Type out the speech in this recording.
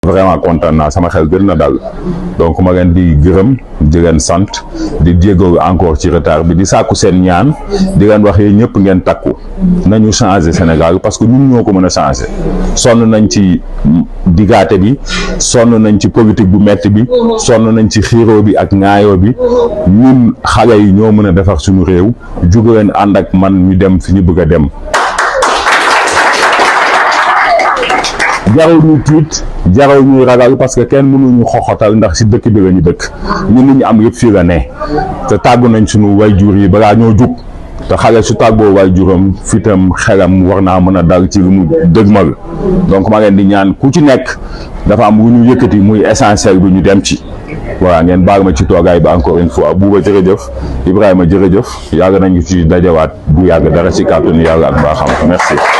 vraiment kontaan naa sama xel gën na dal donc ma leen di gërëm di leen sant di jéego encore ci retard bi di sàkku seen ñaan di leen wax yéen ñëpp ngeen takku nañu changer Sénégal parce que ñun ñoo ko mën a changer sonn nañ ci digaate bi sonn nañ ci politique bu metti bi sonn nañ ci xiiroo bi ak ŋaayoo bi ñun xale yi ñoo mën a defar suñu réew jugu leen ànd ak man ñu dem fi ñu bëgg a dem jarul ñu tiit jarul ñuy ragal parce que kenn mënuñu xoxotal ndax si dëkk bi la ñu dëkk ñun li ñu am yëpp fii la ne te tàggu nañ suñu wayjur yi balaa ñoo jug te xale su tàggoo wayjuram fitam xelam war naa mën a dal ci lu mu dëgmal donc maa ngeen di ñaan ku ci nekk dafa am lu ñu yëkkati muy essentiel bi ñu dem ci voilà ngeen baal ma ci toogaay bi encore une fois buuba jërëjëf Ibrahima jërëjëf yàgg nañu ci dajawaat bu yàgg dara ci kàttanu yàlla ak mbaaxam merci